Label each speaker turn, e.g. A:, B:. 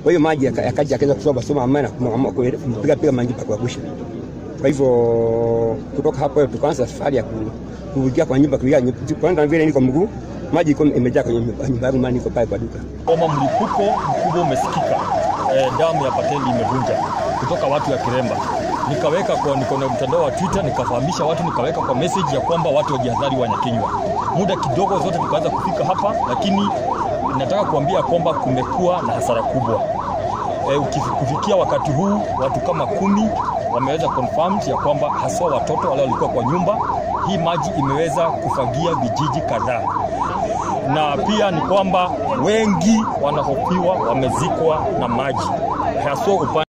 A: Kwa hiyo maji yaka- yakaja yakaweza kusoma soma amana kumpiga piga maji pa kuangusha. Kwa hivyo kutoka hapo tukaanza safari ya ku- kuingia kwa nyumba kuingia nyumba. Kwanza vile niko mguu maji iko imejaa kwenye nyumba nyumba yangu, maana niko pale kwa duka.
B: Kama mlipuko mkubwa umesikika, eh, damu ya Patendi imevunja kutoka watu ya Kiremba. Nikaweka kwa niko na mtandao wa Twitter, nikafahamisha watu, nikaweka kwa message ya kwamba watu wajihadhari Wanyakenywa. Muda kidogo zote tukaanza kufika hapa, lakini nataka kuambia kwamba kumekuwa na hasara kubwa. E, kufikia wakati huu watu kama kumi wameweza confirmed ya kwamba haswa watoto wale walikuwa kwa nyumba. Hii maji imeweza kufagia vijiji kadhaa na pia ni kwamba wengi wanahofiwa wamezikwa na maji haswa upande